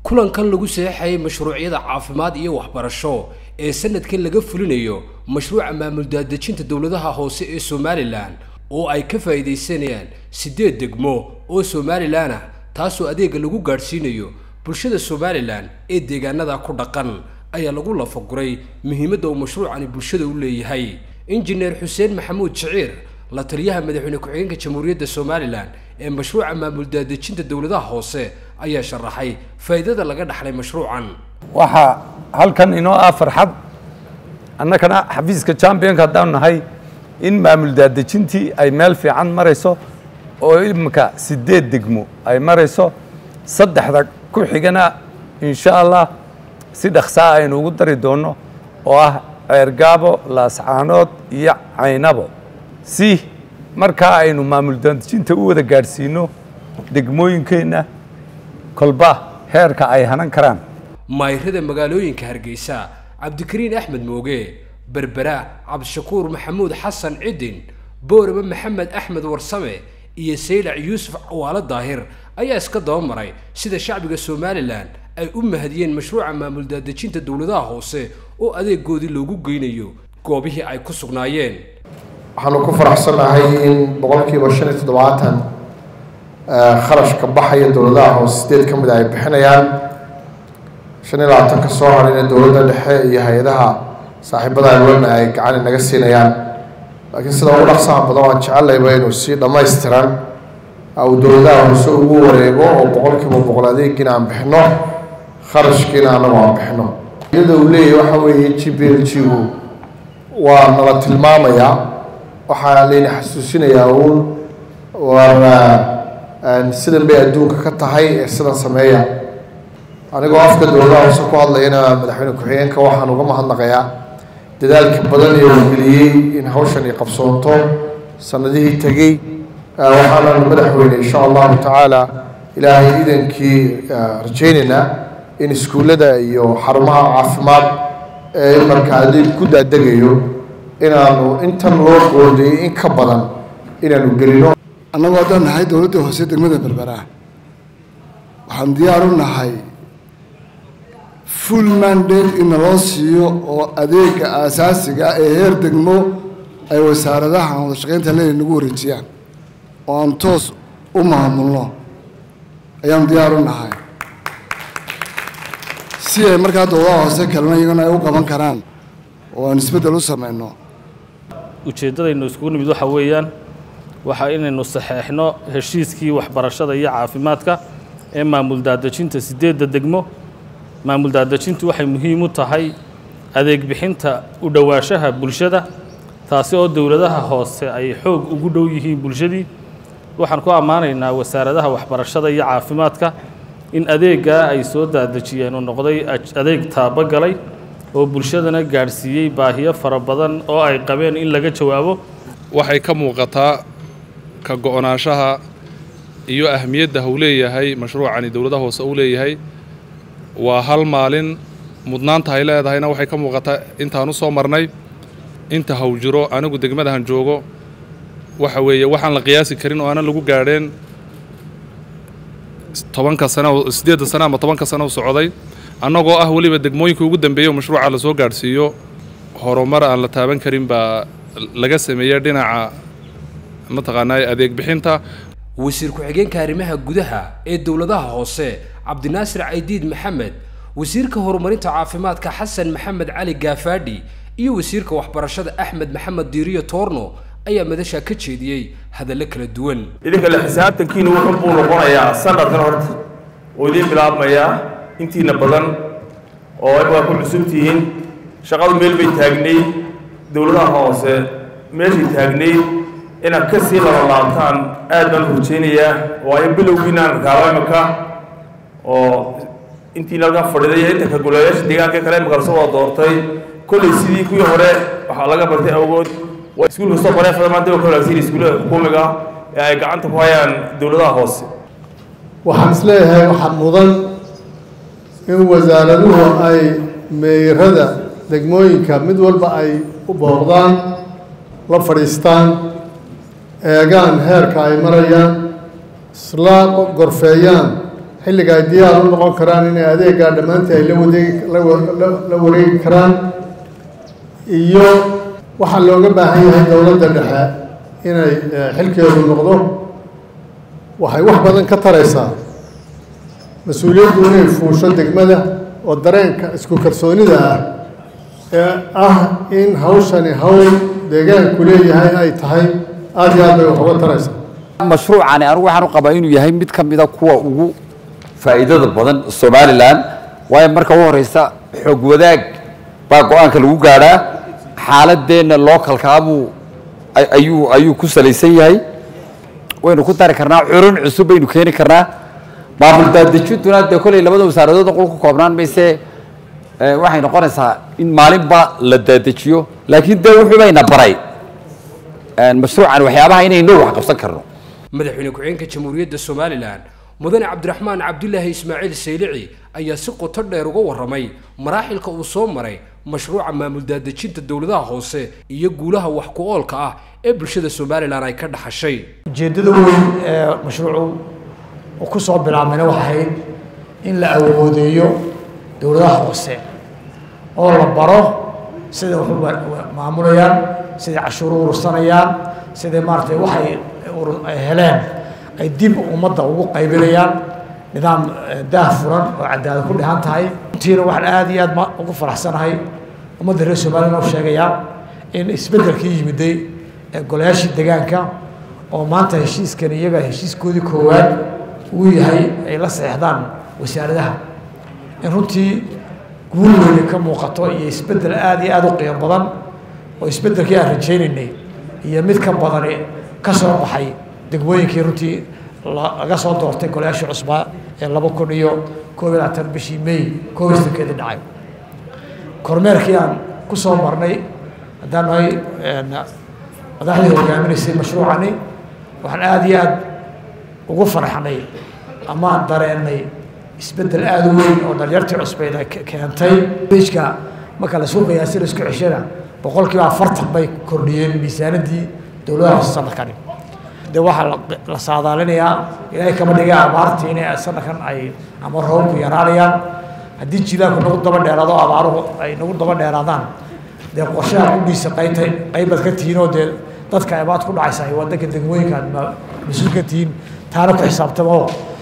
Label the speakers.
Speaker 1: kulankan lagu saxeexayay mashruucyada caafimaad iyo waxbarasho ee sanadkan laga fulinayo mashruuca maamul daadejinta dowladaha hoose ee somalilan oo ay ka faa'iidaysanayaan siddeed degmo oo somalilan ah taasoo adeega lagu gaadhsiinayo bulshada somalilan ee deegaanada ku dhaqan ayaa lagu lafaguray muhiimadda uu mashruucani bulshada u leeyahay injineer xuseen maxamuud jiciir la taliyaha madaxweyne ku-xigeenka jamhuuriyadda somalilan ee mashruuca maamul daadejinta dowladaha hoose ayaa sharaxay faa'iidada laga dhaxlay mashruucan
Speaker 2: waxaa halkan inoo ah farxad annagana xafiiska championka haddaan nahay in maamul daadejintii ay meel fiican marayso oo iminka siddeed degmo ay marayso saddexda ku xigana insha allah si dhaksaa aynu ugu dari doonno oo ah ceergaabo laascaanood iyo caynabo si markaa aynu maamul daadejinta u wada gaadhsiino degmooyinkeenna kolba heerka ay hanan karaan
Speaker 1: maayrada magaalooyinka hargeysa cabdikariin axmed mooge berbera cabdishakuur maxamuud xasan cidin boorama maxamed axmed warsame iyo saylac yuusuf cawaalo daahir ayaa iska dabamaray sida shacbiga somalilan ay u mahadiyeen mashruuca maamul daadejinta dowladaha hoose oo adeegoodii loogu geynayo goobihii ay ku sugnaayeen
Speaker 3: waxaanu ku faraxsannahay in boqolkiiba shan iyo toddobaatan kharashka baxaya dowladaha hoose sideed ka mid a ay bixinayaan shan iyo labaatanka soo hadhayna dowladda dhexe iyo hay-adaha saaxiibada alwana ay gacan inaga siinayaan laakiin sida ugu dhaqsaha badan waan jecelayba inuu si dhammaystiran uu dowladaha hoose ugu wareego oo boqolkiiba boqol adeegiina aan bixino kharashkiina anagu aan bixino iyada uu leeyahy waxa weeye g b l g gu waa nala tilmaamayaa waxaa layna xasuusinayaa uun war sidan bay adduunka ka tahay ee sidan sameeya anigoo afka dowladaha hoose ku hadlayana madaxweyne ku-xigeenka waxaan uga mahadnaqayaa dadaalka badan ee uu geliyey in hawshan ay qabsoonto sanadihii tegey waxaanan madaxweyne insha allahu tacaala ilaahay idankii rajaynaynaa in iskuullada iyo xarumaha caafimaad ee marka adeeg ku daadegayo inaanu intan loo qoodayay in ka badan inaanu gelino
Speaker 4: annagu haddaan nahay dowladda hoose degmada berbera waxaan diyaar u nahay full mandate in naloo siiyo oo adeega aasaasiga ee heer degmo ay wasaaradaha wada shaqaynta leena nagu wareejiyaan oo aan toos u maamulno ayaan diyaar u nahay si ay markaa dowladaha hoose kalena iyagana ay u qaban karaan oo aan isbeddel u samayno
Speaker 5: ujeeddadaynu iskugu nimid waxa weeyaan waxa inaynu saxeexno heshiiskii waxbarashada iyo caafimaadka ee maamul daadejinta siddeedda degmo maamul daadejintu waxay muhiim u tahay adeeg bixinta u dhowaanshaha bulshada taasi oo dowladaha hoose ay xoog ugu dhow yihiin bulshadii waxaan ku ammaanaynaa wasaaradaha waxbarashada iyo caafimaadka in adeeggaa ay soo daadejiyeen uu noqday adeeg taabogalay oo bulshadana gaadhsiiyey baahiyo fara badan oo ay qabeen in laga jawaabo
Speaker 6: waxay ka muuqataa ka go-naanshaha iyo ahmiyadda uu leeyahay mashruucani dowladaha hoose uu leeyahay waa hal maalin mudnaanta ay leedahayna waxay ka muuqataa intaan u soo marnay inta haw jiro anigu degmadahan joogo waxa weeye waxaan la qiyaasi karin oo aanan lagu gaadheen tobanka sano siddeedda sano ama tobanka sano u socday annagoo ah weliba degmooyinka ugu dambeeya oo mashruuca lasoo gaadhsiiyo horumar aan la taaban karin baa laga sameeyey dhinaca mataqaanaa adeeg bixinta
Speaker 1: wasiir ku-xigeenka arrimaha gudaha ee dowladaha hoose cabdinaasir caydiid maxamed wasiirka horumarinta caafimaadka xasan maxamed cali gaafaadhi iyo wasiirka waxbarashada axmed maxamed diiriyo toorno ayaa madashaa ka jeediyey hadallo kala duwan
Speaker 7: idinka le xisaabtankiina wuxun buu noqonayaa sanadkan horta oo idiin bilaabmayaa intiina badan oo waa ku cusubtihiin shaqadu meel bay taagnayd dowladaha hoose meeshay taagnayd inaad ka sii labalaabtaan aad baan rajaynayaa waayo bilowgiinaan arkaaba imaka oo intiina halkan fadhiday iyo inta ka golayaasha deegaanka kale imaka lasoo wada doortay kollay sidii kuwii hore waxaa laga bartay awgood waa iskuul kastoo bareefada maanta waa ka wanaagsan iskuullada xukuumiga ee ay gacanta ku hayaan dowladaha hoose
Speaker 8: waxaan isleeyahay waxaa mudan in wasaaraduhu ay meyrada degmooyinka mid walba ay u booqdaan la fadhiistaan eegaan heerka ay marayaan isla gorfeeyaan xilliga ay diyaar u noqon karaan inay adeegaa dhammaantii ay la wadeegi la wareegi karaan iyo waxaa looga baahan yahay dowladda dhexe inay xilkeedu noqdo waxay wax badan ka taraysaa mas-uuliyaddu inay fuusho degmada oo dareenka isku kalsoonida ah ee ah in hawshani hawl deegaanku leeyahay ay tahay aada iyo aad bay wax uga taraysaa
Speaker 2: mashruucani anigu waxaan u qabaa inuu yahay mid ka mida kuwa ugu faa'iidada badan somalilan waayo marka u horeysa xoog wadaag baa go-aanka lagu gaadhaa xaaladeenna localkaabuu ayuu ayuu ku salaysan yahay waynu ku dari karnaa curun cusub baynu keeni karnaa maamul daadejintuna dee kolley labada wasaaradood qol ku koobnaan mayse waxay noqonaysaa in maalinba la daadejiyo laakiin dee wuxuu bayna baray mashruucan waxyaabaha inaynu wax qabsan karno
Speaker 1: madaxweyne ku-xigeenka jamhuuriyadda somalilan mudane cabdiraxmaan cabdilaahi ismaaciil saylici ayaa si qoto dheer uga warramay maraaxilka uu soo maray mashruuca maamul daadejinta dowladaha hoose iyo guulaha wax ku oolka ah ee bulshada somalilan ay ka dhaxashay
Speaker 9: ujeeddada weyn ee mashruucu uu ku soo bilaabmayna waxay ahayd in la awoodeeyo dowladaha hoose oo la baro siday wax u maamulayaan siday cashuur u urursanayaan siday maaratay waxay heleen ay dib ummadda ugu qaybinayaan nidaam daah furan oo cadaalad ku dhehan tahay runtiina waxaan aada iyo aad ma ugu faraxsanahay ummadda reer somalilan oo sheegayaa in isbeddelkii yimiday ee golayaashii degaanka oo maanta heshiiskan iyaga heshiiskoodii koowaad uu yahay ay la saxeexdaan wasaaradaha in runtii guul weyne ka muuqato iyo isbeddel aada iyo aada u qiimo badan oo isbeddelkii aan rajaynaynay iyo mid ka badani ka soo baxay degmooyinkii runtii laga soo doortay golayaashii cusbaa ee laba kun iyo koob iyo labaatan bishii may koob iyo soddonkeedii dhacay kormeerkii aan ku soo marnay haddaan nahay madaxdii hogaaminaysay mashruucani waxaan aada iyo aada ugu farxnay amaan dareennay isbeddel aada u weyn oo dhalinyartii cusbeyd ay keentay bejka marka la suuqayaa si la isku ceshana boqolkiiba afartan bay kordhiyeen miisaanadii dowladaha hoose sanadkani de waxaa la saadaalinayaa ilaahay kama dhiga abaartii inay sanadkan ay ama roobku yaraanayaan haddii jilaanku nagu daba dheeraado abaaruhu ay nagu daba dheeraadaan dee qorshaha kudhiisa qaytay qaybaad ka tihiin oo dee dadka abaad ku dhacaysa ay wadanka degmooyinka aad mas-uul ka tihiin taana ku xisaabtama oo